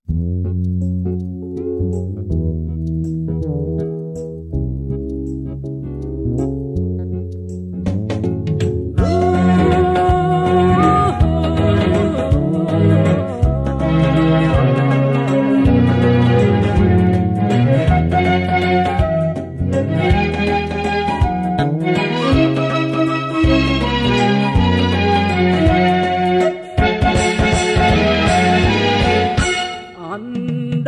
አንድ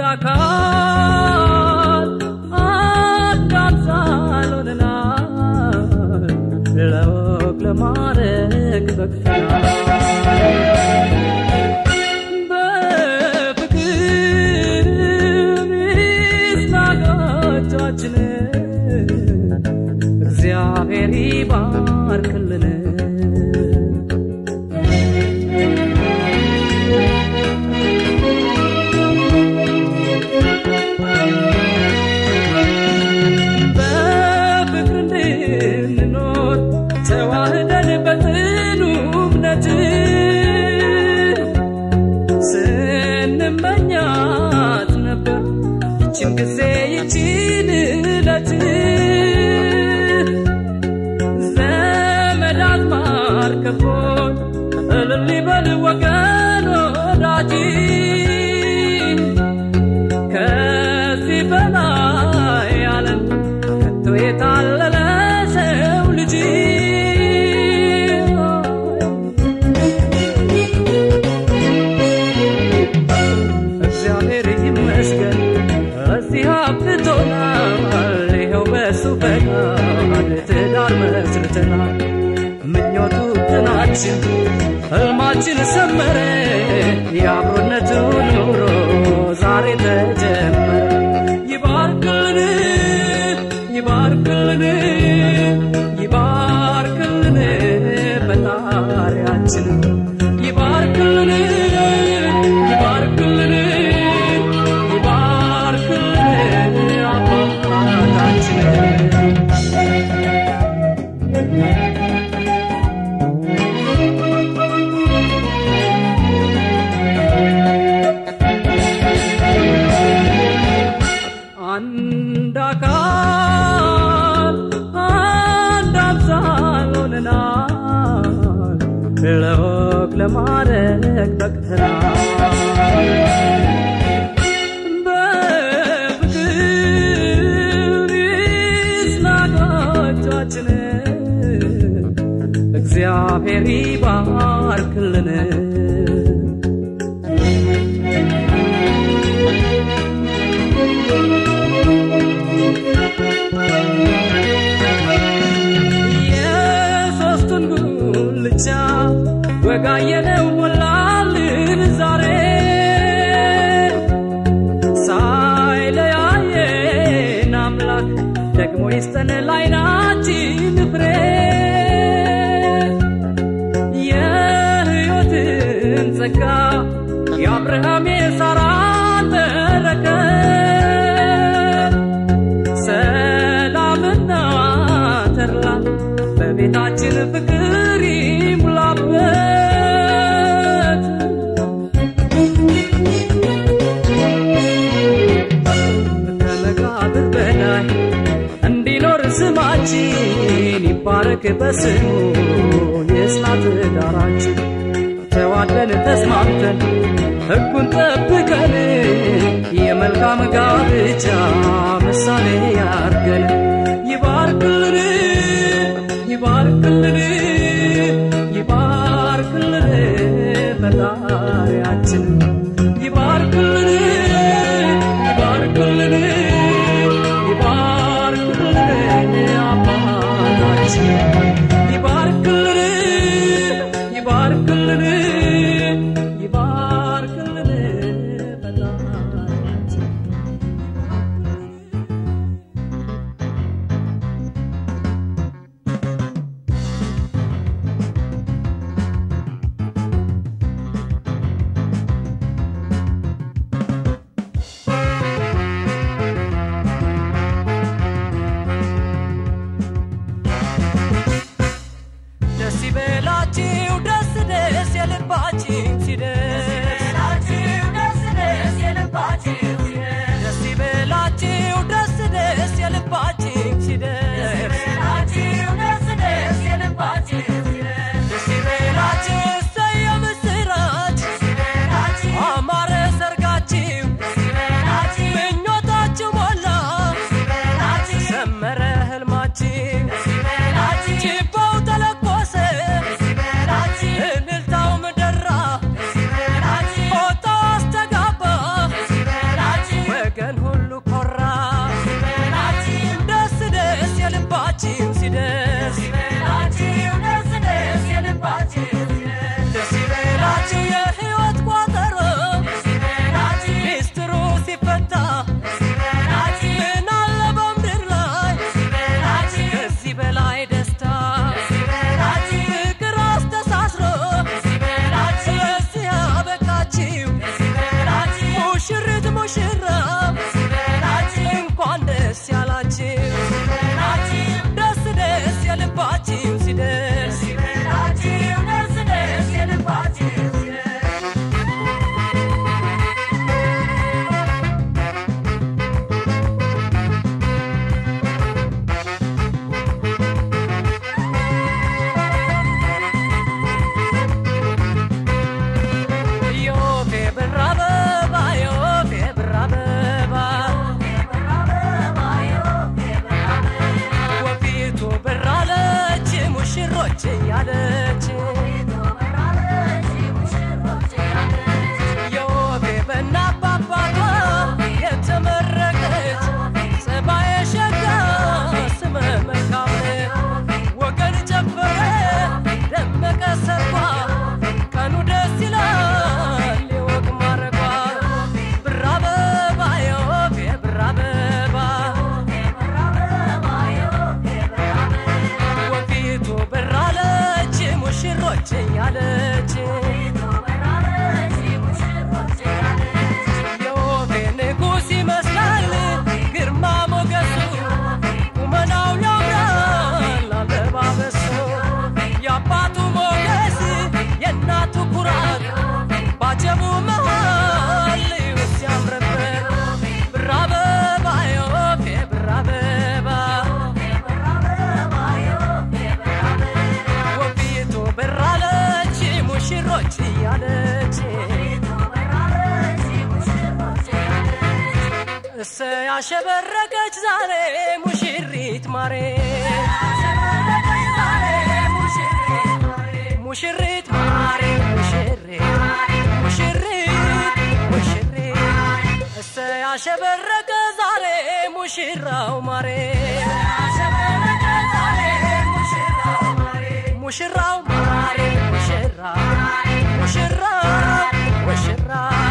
አካል አንድ አምሳል ሆነናል ለወግ ለማድረግ በቅተናል በፍቅር ምስላቆቻችን እግዚአብሔር ይባርክልን በፍቅር እንድንኖር ተዋህደን በጽኑ እምነት ስንመኛት ነበር ይችን ጊዜ ይችን እለት ዘመድ አዝማድ ከቦን እልል ይበል ወገን ወዳጅ ከዚህ በላይ ዓለም ከቶ የታለለ ሰው ልጅ እግዚአብሔር ይመስገን እዚህ አብቅቶናል። ይኸው በሱ ፈቃድ ትዳር መስርተናል። ምኞቱ ጥናችን ህልማችን ሰመረ። የአብሮነቱ ኑሮ ዛሬ ተጀመረ። ይባርክልን ይባርክልን ይባርክልን ፈጣሪያችን ይባርክልን ይባርክልን ይባርክልን አባታችን አንድ አካል አንድ አምሳል ሆነናል ለወግ ለማድረግ በቅተናል በፍቅር ይስናቃቻችን እግዚአብሔር ይባርክልን የሶስቱን ጉልቻ ወጋየነው ሞላልን ዛሬ ሳይለያየን አምላክ ደግሞ ይስጠን ላይናችን ፍሬ የሕይወትን ጸጋ የአብርሃም የሳራን በረከት ሰላምና ተድላ በቤታችን ፍቅር ይሙላበት ከመቃብር በላይ እንዲኖር ስማችን ይባረክ በስሙ የጽና ትዳራችን ተዋደን ተስማምተን ሕጉን ጠብቀን የመልካም ጋብቻ ምሳሌ ያርገን ይባርክልን ይባርክልን ይባርክልን ፈጣሪያችን ይባርክልን ይባርክልን ይባርክልን አባታችን ይባርክልን ይባርክልን ይባርክልን ፈጣሪያችን እሰይ ያሸበረቀች ዛሬ ሙሽሪት ማሬ ሙሽሪት ማሬ ሙሽሪት ሙሽሪት ሙሽሪት እሰይ ያሸበረቀ ዛሬ ሙሽራው ማሬ ሙሽራው ማሬ ሙሽራ ሙሽራ ሙሽራ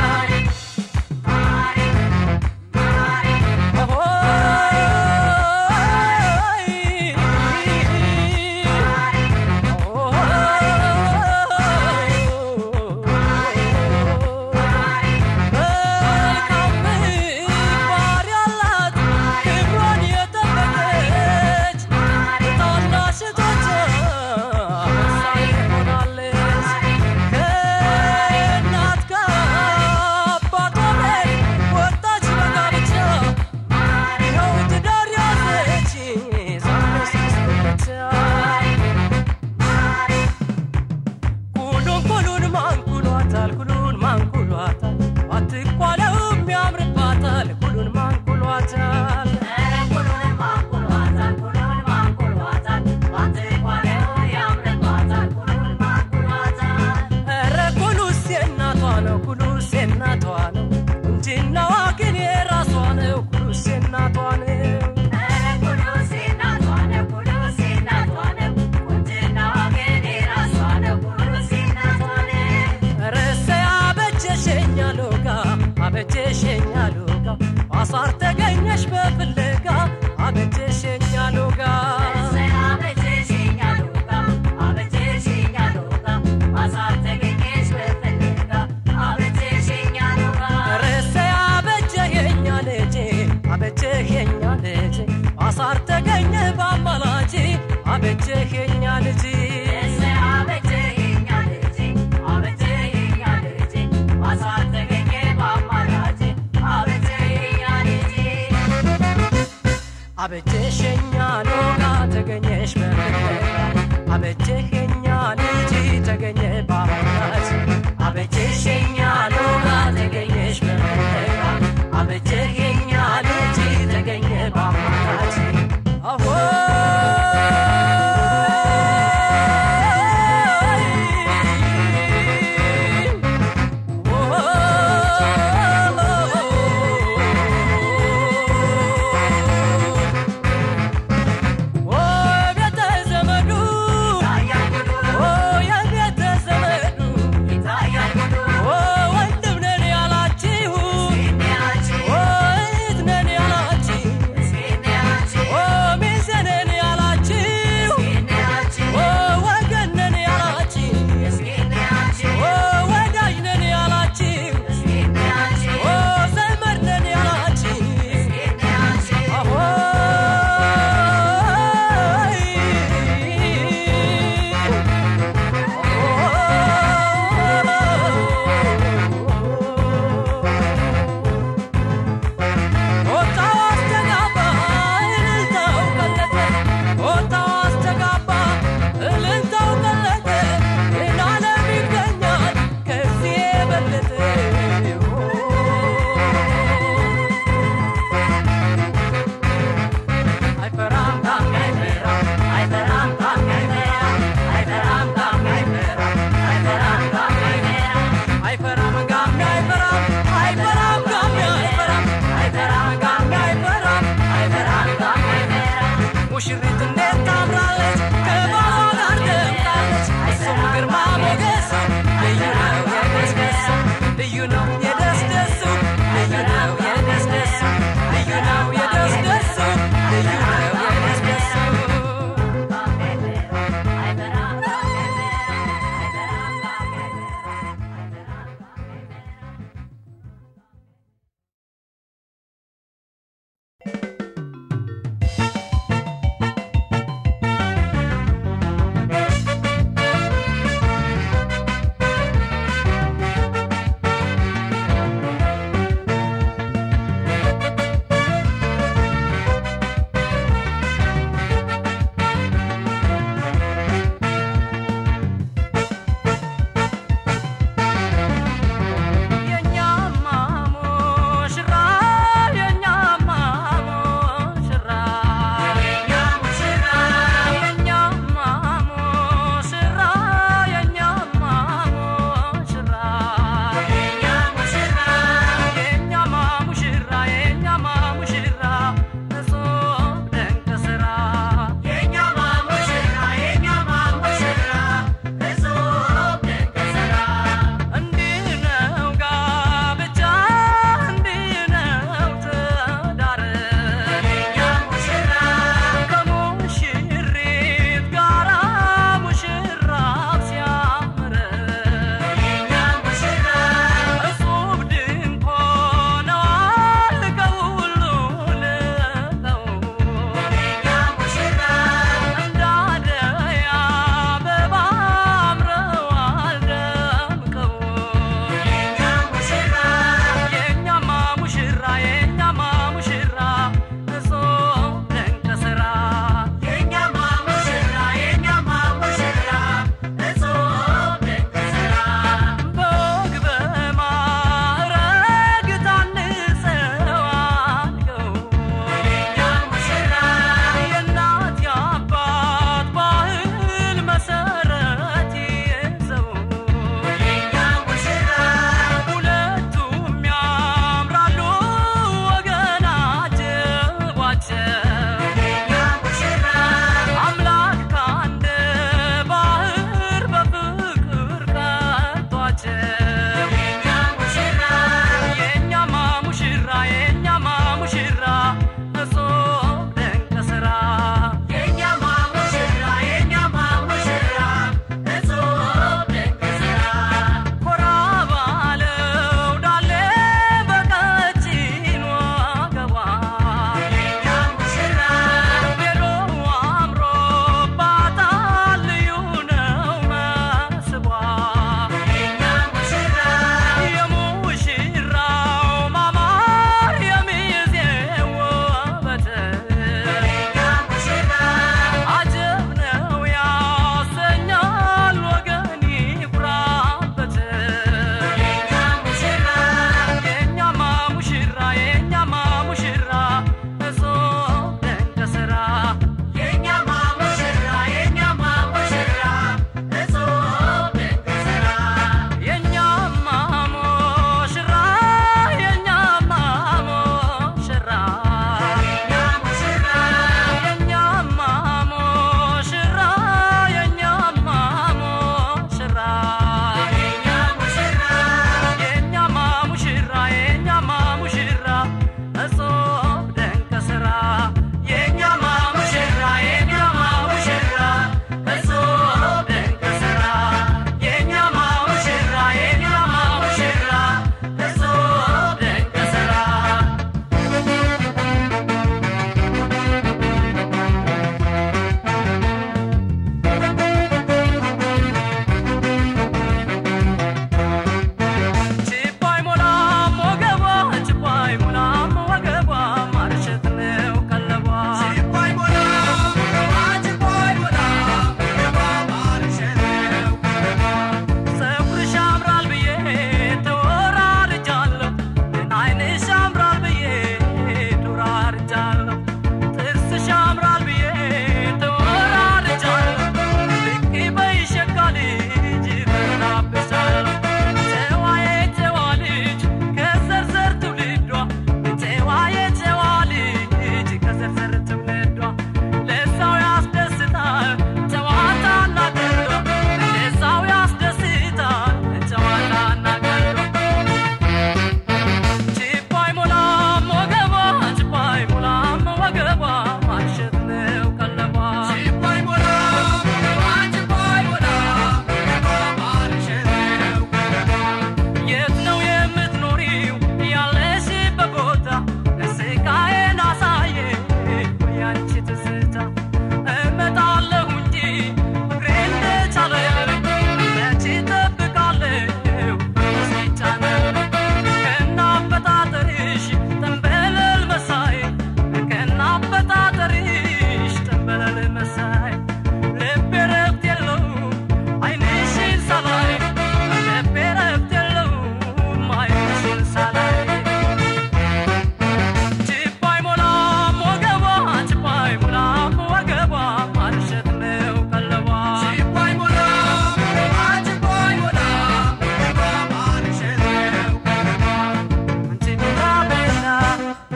ኩሉን ኩሉን ማንኩሏታል ኩሉን ማንኩሏታል አትኳለውም ያምርባታል ኩሉን ማንኩሏታል ኧረ ኩሉስ የእናቷ ነው ኩሉስ የእናቷ ነው ቁንጅናዋ ግን የራሷ ነው ኩሉስ የእናቷ ነው ረሰ አበጀሸኛ ሎጋ አበጀሸኛ ሎጋ አሳር ተገኘሽ በፍለጋ አበጀሸኛ ሎጋ ረሰ አበጀኸኛ ልጄ አበጀኸኛ ልጄ አሳር ተገኘ በአማላጅ አበጀኸኛ ልጄ አበጀሸኛ ሎጋ ተገኘሽ በፍለጋ አበጀኸኛ ልጅ ተገኘ በአማላጅ አበጀሸኛ ሎጋ ተገኘሽ በፍለጋ አበጀኸኛ ልጅ ተገኘ በአማላጅ አሆ ቤተ ዘመዱ የቤተ ዘመዱ ወንድም ነን ያላችሁ እህት ነን ያላችሁ ሚዜ ነን ያላችሁ ወገን ነን ያላችሁ ወዳጅ ነን ያላችሁ ዘመድ ነን ያላችሁ አይፈራም ጋሚ አይፈራም አይፈራም ጋሚ አይፈራም አይፈራም ጋሚ አይፈራም አይፈራም ጋሚ አይፈራም አይፈራም ጋሚ አይፈራም አይፈራም ጋሚ አይፈራም አይፈራም ጋሚ አይፈራም አይፈራም ጋሚ አይፈራም ሙሽሪት እንዴት ታምራለች ከባሏ ጋር ደምቃለች እሱም ግርማ ሞገሱ ልዩ ነው የደስደሱ ልዩ ነው የደስደሱ ልዩ ነው የደስደሱ ልዩ ነው የደስደሱ ልዩ ነው የደስደሱ ♪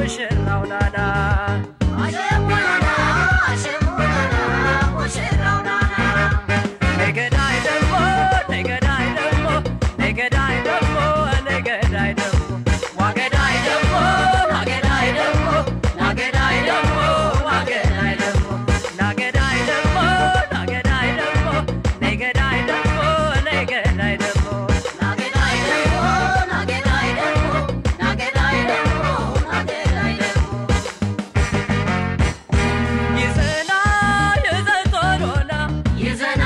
ሙሽራው ናና ነገዳይ ደግሞ ነገዳይ ደግሞ ነገዳይ ደግሞ ነገዳይ ደግሞ ዋገዳይ ደግሞ ናገዳይ ደግሞ ናገዳይ ደግሞ ዋገዳይ ደግሞ ናገዳይ ደግሞ ናገዳይ ደግሞ ነገዳይ ደግሞ ነገዳይ ደግሞ ይዘና ይዘቶሎና ይዘና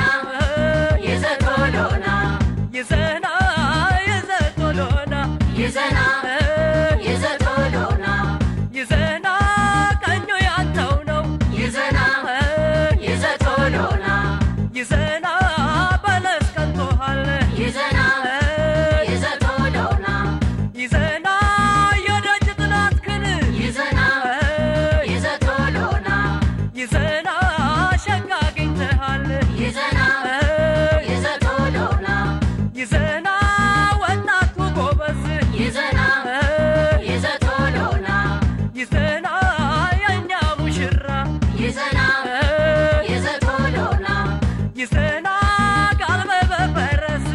ይዘቶሎና ይዘና ቀኙ ያንተው ነው ይዘና በለስ ቀንቶሃል ይዘና የደጅ ጥናትክን ይዘና ሸጋ አግኝተሃል ይዘና ወጣቱ ጎበዝ ይዘና የእኛ ሙሽራ ይዘና ጋልበ በፈረስ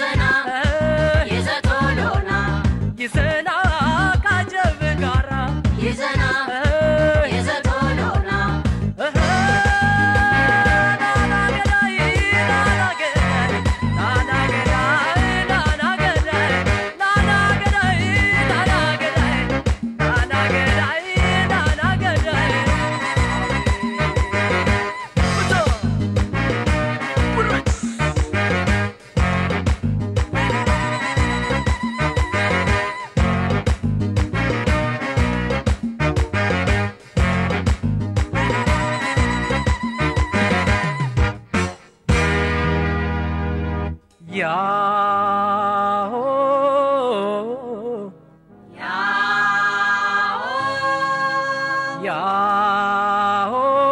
ይዘና ካጀብ ጋራ ይዘና የዘቶሎና ያሆ ያሆ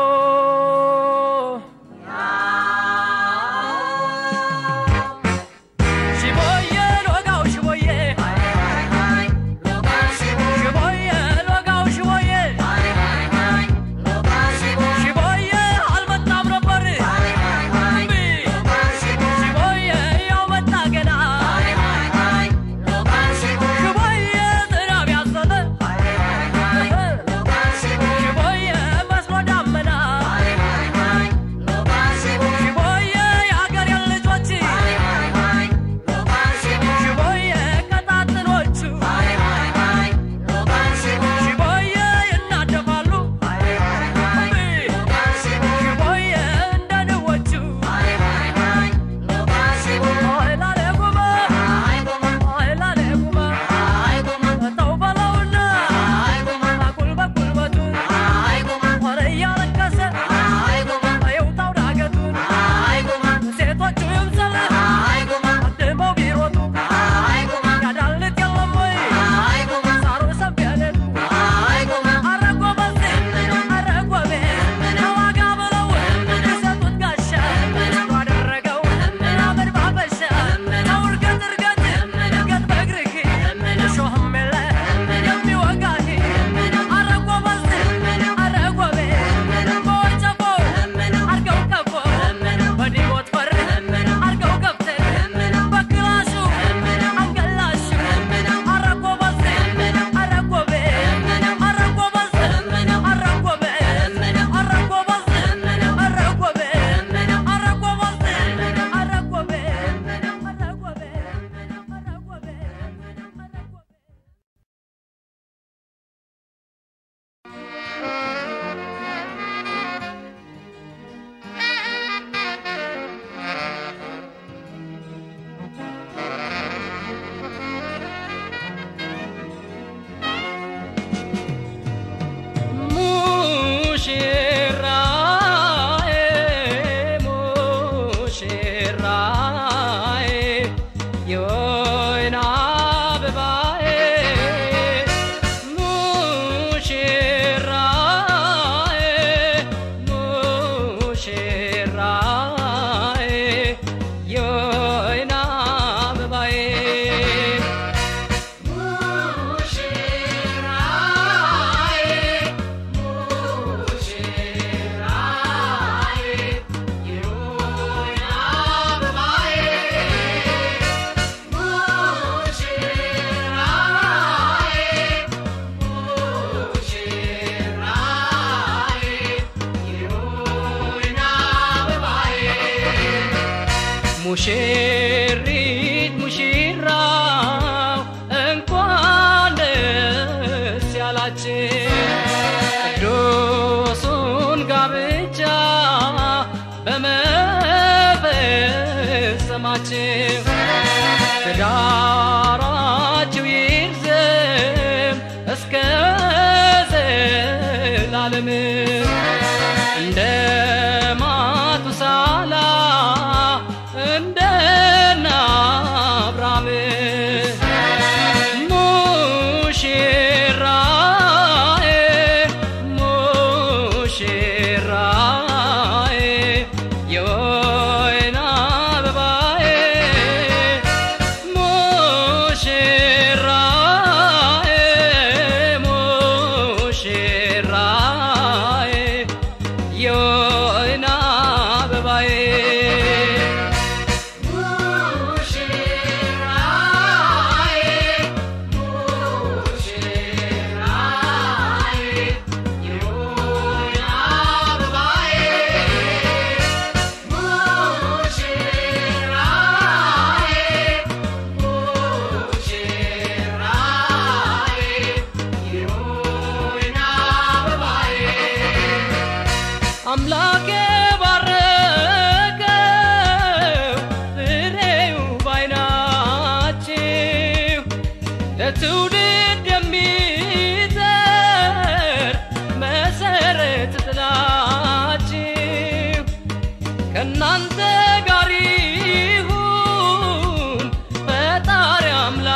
ሽቦዬ ሎጋው ሽቦዬ ሽቦዬ ሎጋው ሽቦዬ ሽቦዬ አልመጣም ነበር ሽቦዬ ያው መጣ ገና ሽቦዬ ዝናብ ያዘለ ሽቦዬ ሙሽሪት ሙሽራው እንኳን ደስ ያላችሁ ቅዱሱን ጋብቻ በመፈጸማችሁ ትዳራችሁ ይርዘም እስከ ዘላለም እንደ ማቱሳላ እንደ አብርሃም ሙሽራዬ ሙሽራዬ የወይን አበባዬ ሙሽራዬ ሙሽራዬ የወይን አበባዬ አምላኬ ባረከው ፍሬው ባይናችሁ ለትውልድ የሚዘር መሰረት ጥላችሁ ከእናንተ ጋር ይሁን ፈጣሪ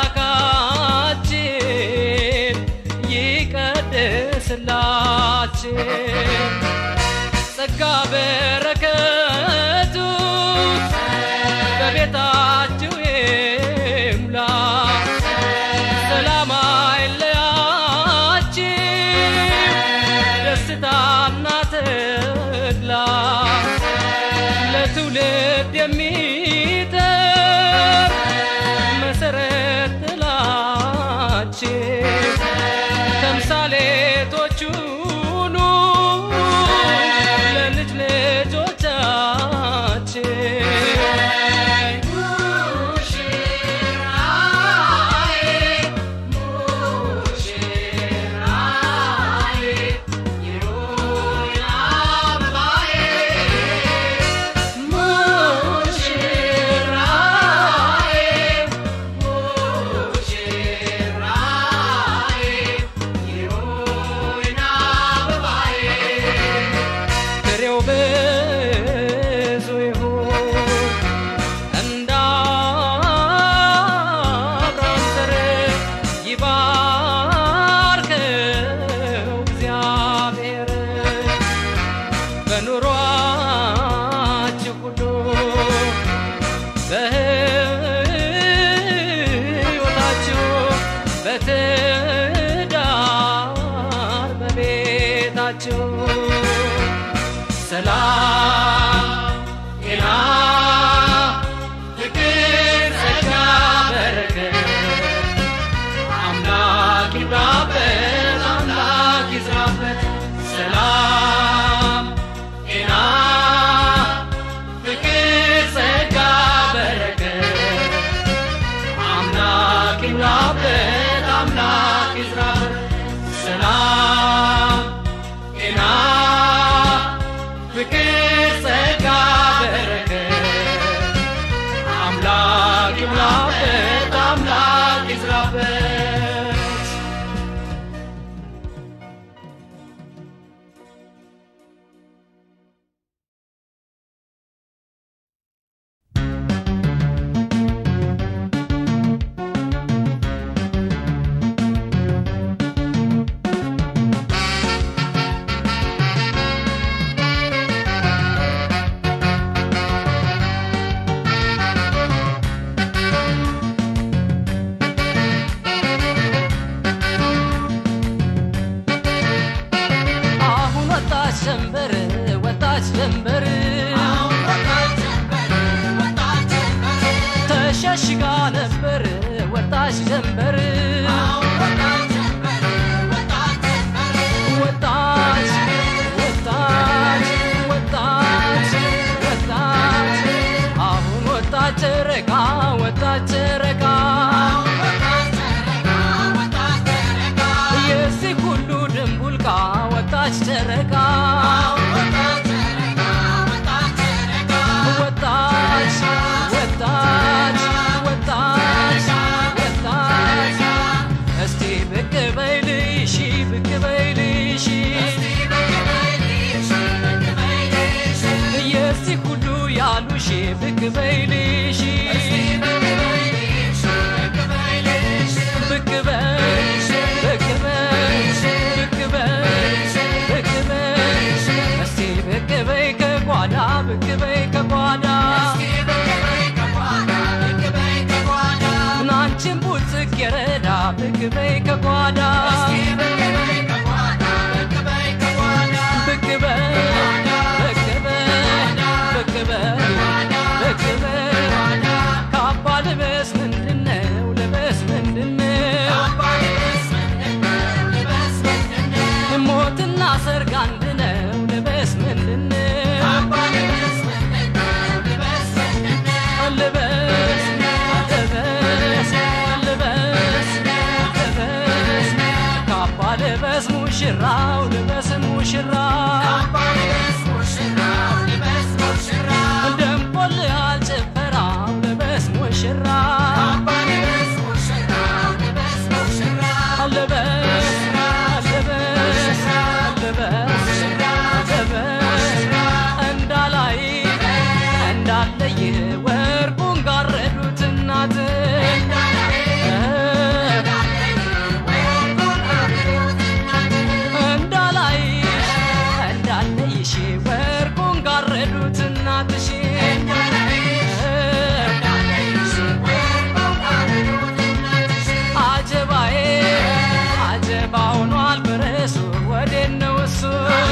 አምላካችን ይቀድስላችሁ ጸጋ በረከቱ በቤታችሁ ይምላ ሰላም አይለያችሁ ደስታና ተድላ ለትውልድ የሚተር መሰረት ጥላችሁ ተምሳሌቶች ሁኑ ለልጅ ልጆቻችን ፍሬው ብዙ ይሁን እንደ አብርሃም ዘር ይባርከው እግዚአብሔር በኑሯችሁ ሁሉ በሕይወታችሁ በትዳር በቤታችሁ ሰላም ጤና ፍቅር ጸጋ በረከት አምላክ ይብራበት አምላክ ይዝራበት ሰላም ጤና ፍቅር ጸጋ በረከት አምላክ ይብራበት አምላክ ይዝራበት ሰላም ጤና ፍቅር ጸጋ በረከት አምላክ ይሙላበት አምላክ ይዝራበት አሁን ወጣች ጀንበር ወጣች ጀንበር ተሸሽጋ ነበር ወጣች ጀንበር ወጣች ወጣች ወጣች ወጣች አሁን ወጣች ወጣች ጨረቃ ወጣች ወጣች ወጣች ወጣች እስቲ ብቅ በይልሽ ብቅ በይልሽ የዚህ ሁሉ ያሉሽ ብቅ በይልሽ ብቅ በይ ብቅ በይ ብቅ በይ ብቅ በይ እስቲ ብቅ በይ ከጓዳ ብቅ በይ ከጓዳ ናንቺን ቡጽቅ የረዳ ብቅ በይ ከጓዳ ብቅ በይ ብቅ በይ ብቅ በይ ብቅ በይ ካባ ልበስ ምንድነው ልበስ ምንድነው ሞትና ሰርግ አንድ ነው ልበስ ምንድነው ልበስ ልበስ ልበስ ልበስ ካባ ልበስ ሙሽራው ልበስ ሙሽራው ደምቆልሃል ጭፈራው ልበስ ሙሽራ ልበስ ልበስ ልበስ ልበስ እንዳላይ እንዳለይ ወርቁን ጋረዱት እናት እንዳላይሽ እንዳለይሽ ወርቁን ጋረዱት እናትሽ አጀባዬ አጀባ ሆኗል ፈረሱ ወዴት ነው እሱ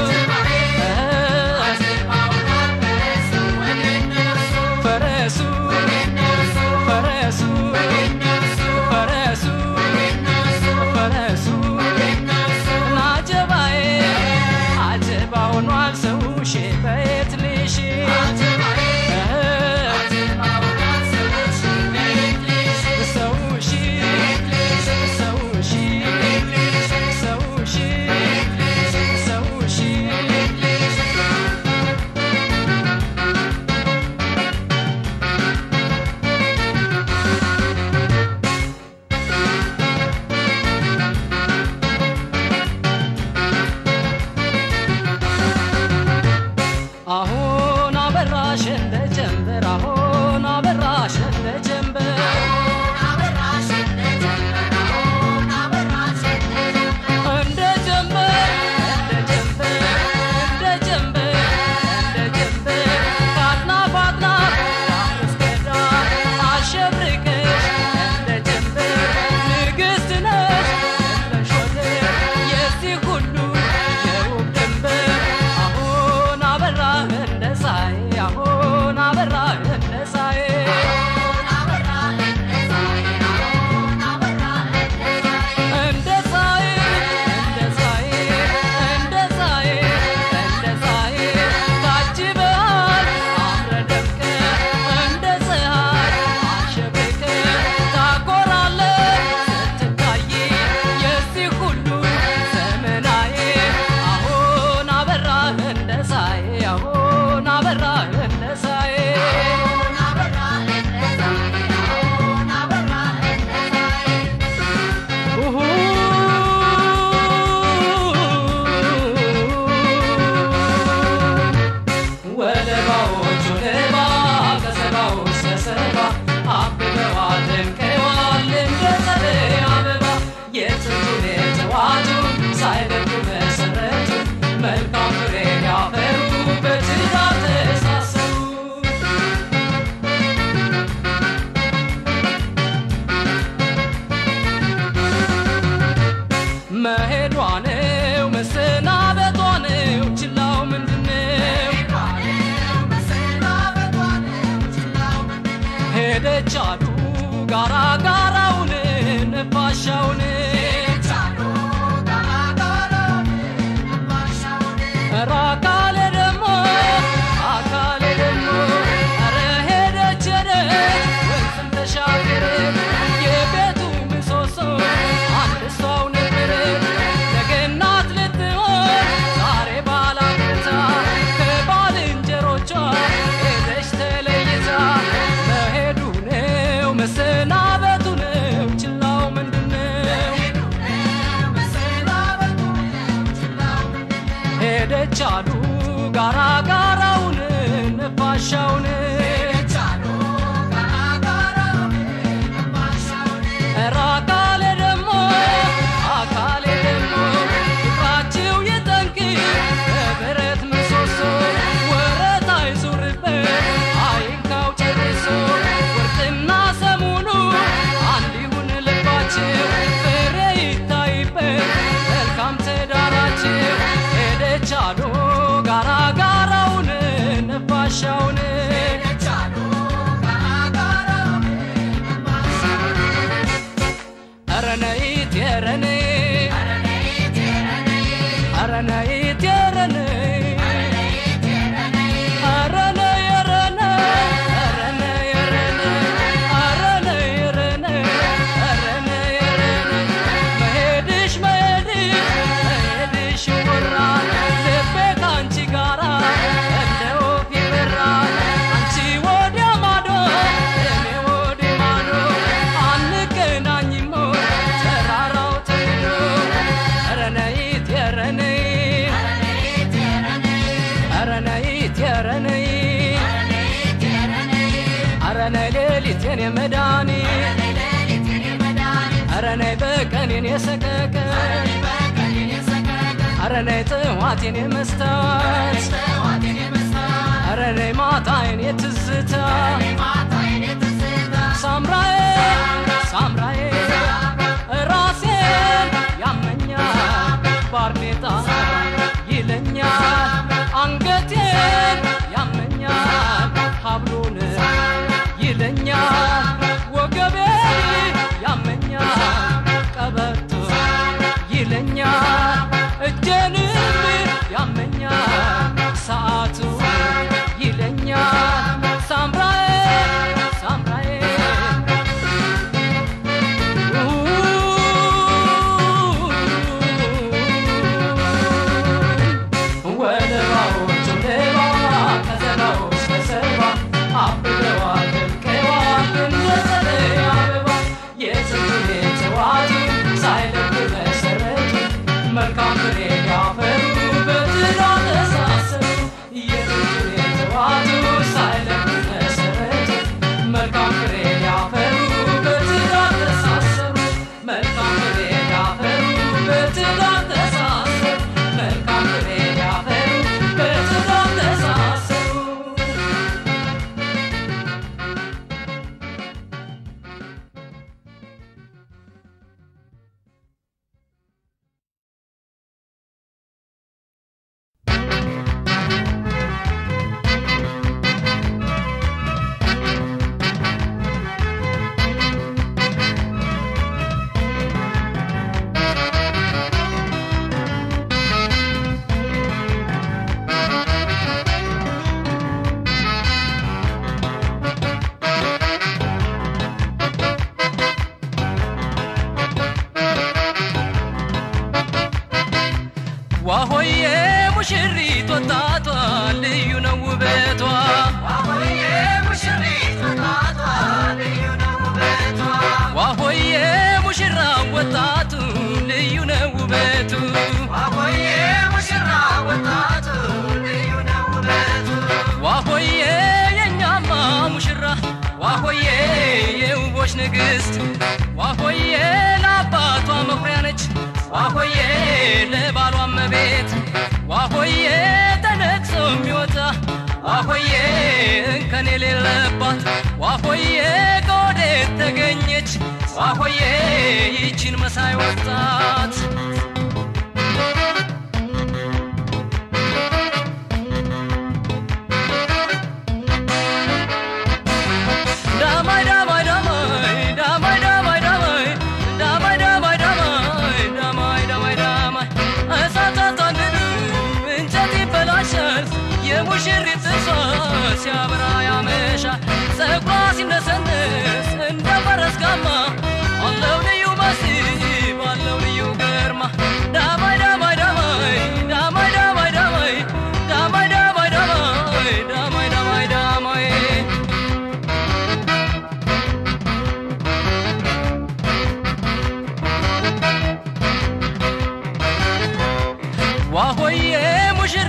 ፈረሱ ፈረሱ ፈረሱ ፈረሱ ናጀባዬ አጀባ ሆኗል ሰውሼ በየት ልሽ ሰውሺ ሰውሺ ሰውሺ ሰውሺ አሁን አበራሽ እንደ ጀንበር አሁን አበራሽ እንደ ጀንበር እንደ ጀንበር እንደ ጀንበር እንደ ጀንበር እንደ ጀንበር ከአጥናፍ አጥናፍ ዳር እስከ ዳር አሸብርቀሽ እንደ ጀንበር ንግሥት ነሽ እንደ ሾተር የዚህ ሁሉ የውብ ድንበር አሁን አበራህ እንደ ፀሐይ አሁን አበራህ እንደ ፀሐይ እንደ ፀሐይ እንደ ፀሐይ እንደ ፀሐይ እንደ ፀሐይ ታጅበሃል አምረህ ደምቀህ እንደ ፀሐይ አሸብርቀህ ታኮራለህ ስትታይ የዚህ ሁሉ ዘመናዬ አሁን አበራህ እንደ ፀሐይ አሁን አበራህ እንደ ፀሐይ ወለባዎቹ ለባ ከሰባው እስከ ሰባ አብበዋል ደምቀዋል እንደ ጸደይ አበባ የጥንቱን የተዋቱን ሳይለቁ መሰረቱ መልካም ፍሬ ያፈሩ በትዳር ተሳሰሩ መሄዷ ነው መሰናበቷ ነው ችላው ምንድነው ሄደች አሉ ጋራ ጋራውን ነፋሻውን ኧረ አካሌ ደግሞ አካሌ ደግሞ ኧረ ሄደች ሄደች ወንዝም ተሻገረች የቤቱ ምሰሶ አንድ እሷው ነበረች ነገ እናት ልትሆን ሄደች አሉ ጋራ ጋራውን ነፋሻውን ኧረ አካሌ ደግሞ አካሌ ደግሞ ፍቅራችሁ የጠንቅ በብረት ምሰሶ ወረት አይዙርበት አይንካው ጨርሶ ወርቅና ሰሙኑ አንድ ይሁን ልባችሁ ፍሬ ይታይበት መልካም ትዳራችሁ ሄደች አሉ ጋራ ጋራውን ነፋሻውን ኧረ ነይት ኧረ ነይ ኧረ ነይት ኧረ ነይ ኧረ ነይ ኧረ ነይ ኧረ ነይ ኧረ ነይ ኧረ ነይ ኧረ ነይ ኧረ ነይ ኧረ ነይ መሄድሽ መሄድሽ መሄድሽ ይወራል ልቤ ከአንቺ ጋራ እንደ ወፍ ይበራል አንቺ ወዲያ ማዶ እኔ ወዲህ ማዶ አንገናኝም ተራራው ተንዶ ኧረ ነይት ኧረ ነይ ኧረ ነይት ኧረ ነይ ኧረ ነይ ሌሊት የኔ መድኃኒት ኧረ ነይ በቀን የኔ ሰቀቀን ኧረ ነይ ጥዋት የኔ መስታወት ኧረ ነይ ማታ የኔ ትዝታ ሳምራዬ ሳምራዬ ራሴን ያመኛል ባርኔጣ ይለኛል አንገቴን ያመኛል ሀብሉን ይለኛል ወገቤን ያመኛል ቀበቶ ይለኛል እጄንም ያመኛል ሰዓቱ ይለኛል ሳምራዬ ሳምራዬ ወለባዎቹ ሌባ ከዘራው እስከ ሰባ አብበዋል ደምቀዋል እንደ ጸደይ አበባ የስንቱን የተዋቱ ሳይለቁ መሰረቱ መልካም ፍሬ ያፈሩ በትዳር ተሳሰሩ የስንቱን የተዋቱ ሳይለቁ መሰረቱ መልካም ፍሬ ያፈሩ በትዳር ተሳሰሩ መልካም ፍሬ ያፈሩ በትዳር ተሳሰሩ መልካም ፍሬ ያፈሩ በትዳር ተሳሰሩ ዋሆዬ ሙሽሪት ወጣቷ ልዩ ነው ውበቷ ዋሆዬ ሙሽራ ወጣቱ ልዩ ነው ውበቱ ዋሆዬ የኛማ ሙሽራ ዋሆዬ የውቦች ንግሥት ዋሆዬ ለአባቷ መኩሪያ ነች ዋሆዬ ለባሏ መቤት ዋሆዬ ተነቅሶ የሚወጣ ዋሆዬ እንከን የሌለባት ዋሆዬ ከወዴት ተገኘች ዋሆዬ ይችን መሳይ ወጣት ዳማይ ዳማይ ዳማይ ዳማይ ዳማይ ዳማይ ዳማይ ዳማይ ዳማይ ዳማይ ዳማይ ዳማይ እሳታት አንድዱ እንጨት ይበላሻል የሙሽሪት ጥርሷ ሲያበራ ያመሻል ፀጉሯ ሲነሰንስ እንደ ፈረስ ጋማ አለው ልዩ መስህብ አለው ልዩ ግርማ ዳማይ ዳማይ ዳማይ ዳማይ ዳማይ ዳማይ ዳማይ ዳማይ ዳማይ ዳማይ ዳማይ ዳማይ ዋሆዬ ሙሽራ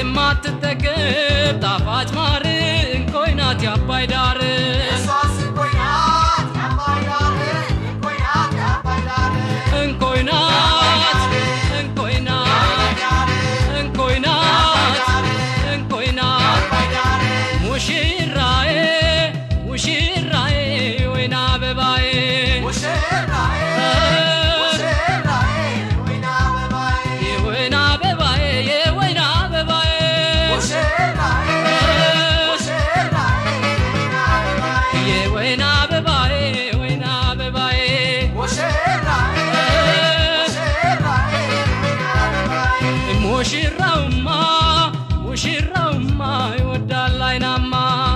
የማትጠገብ ጣፋጭ ማር እንኮይ ናት የአባይ ዳር እንኮይ ናት እንኮይ ናት እንኮይ ናት እንኮይ ናት ሙሽራዬ ሙሽራዬ ወይና አበባዬ የወይና አበባዬ የወይና አበባዬ የወይና አበባዬ ወይና አበባዬ ሙሽራውማ ሙሽራውማ ይወዳል አይናማ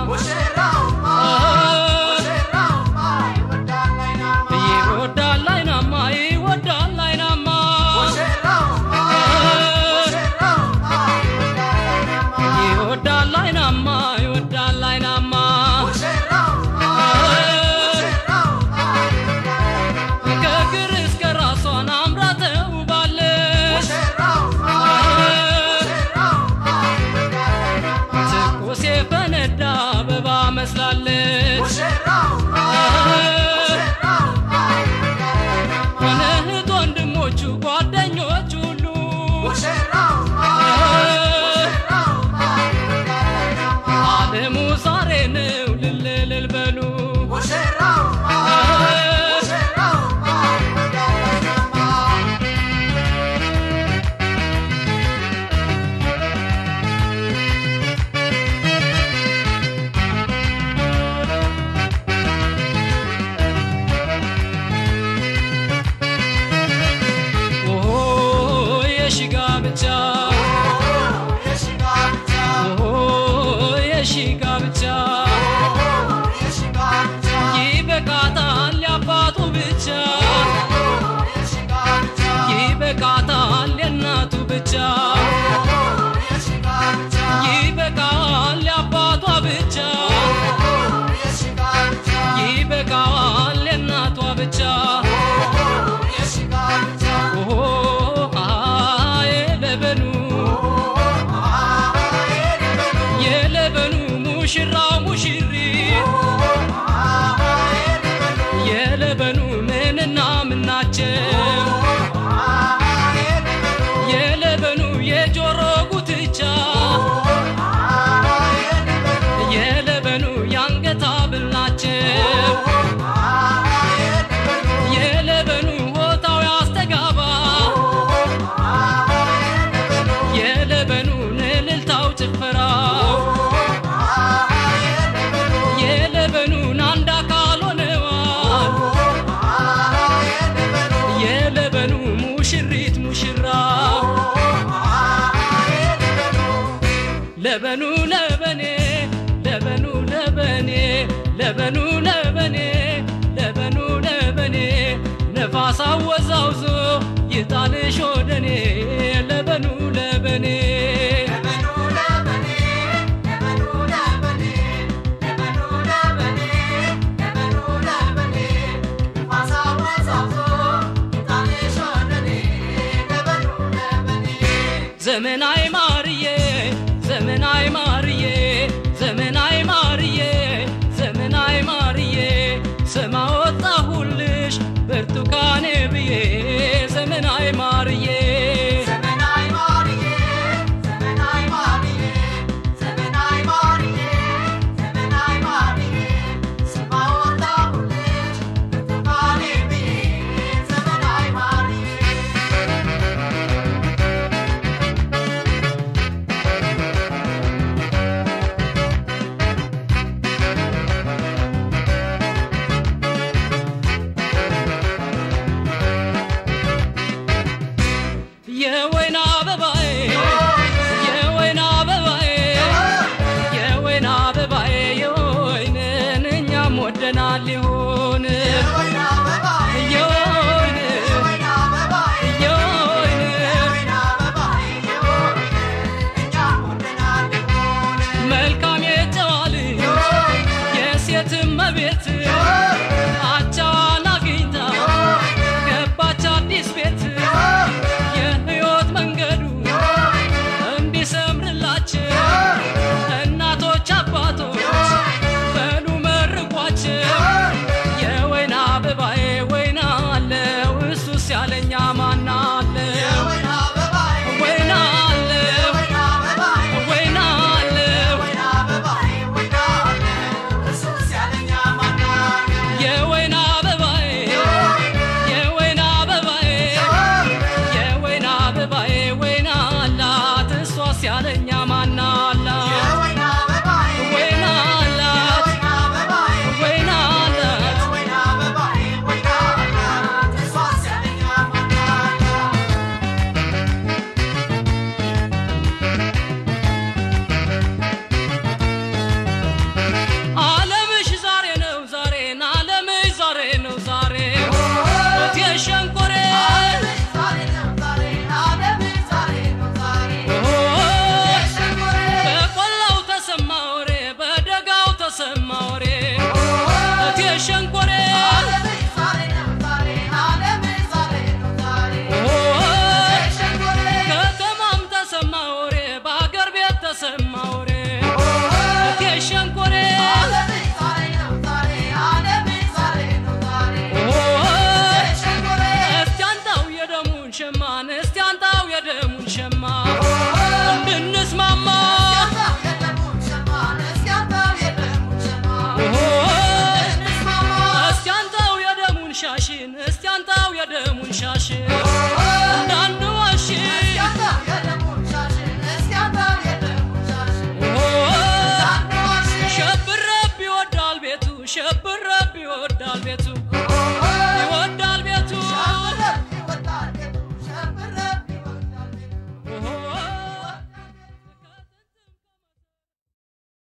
ይወዳል አይናማ ይወዳል አይናማ ይወዳል አይናማ ይወዳል አይናማ ከእግር እስከ ራሷን አምራ ተውባለች ትኩስ የፈነዳ አበባ መስላለች ሆነ እህት ወንድሞቹ ጓደኞች ሁሉ ዓለሙ ዛሬ ነው ልልልል በሉ ኦሆ የሺጋ ብቻ ኦሆ የሺጋ ብቻ ይበቃታል ያባቱ ብቻ ይበቃታል የእናቱ ብቻ ይበቃል ያባቷ ብቻ ይበቃል የእናቷ ብቻ ኦሆ አሃ የለበኑ የለበኑ ሙሽራው ሙሽሪት የለበኑ ምንና ምናቸው የለበኑ የጆሮ ጉትቻ የለበኑ የአንገት ሐብል ናቸው የለበኑ ሆታው ያስተጋባ የለበኑ እልልታው ጭፈራው የለበኑን አንድ አካል ሆነዋል የለበኑ ሙሽሪት ሙሽራው ለበኑ ለበኔ ለበኑ ለበኔ ለበኑ ለበኔ ለበኑ ለበኔ ነፋስ አወዛውዞ ይጣልሽ ወደኔ ለበኑ ለበኔ ዘመናዊ ማርዬ ዘመናዊ ማርዬ ዘመናዊ ማርዬ ዘመናዊ ማርዬ ስማ ወጣሁልሽ ብርቱካኔ ብዬ ዘመናዊ ማርዬ የወይን አበባዬ የወይን አበባዬ የወይን አበባዬ የወይንን እኛም ወደናል ሊሆን የወይን የወይን መልካም የጨዋል የሴት መቤት አቻዋን አግኝታ ገባች አዲስ ቤት የህይወት መንገዱ እንዲሰምርላቸው ሸንቆ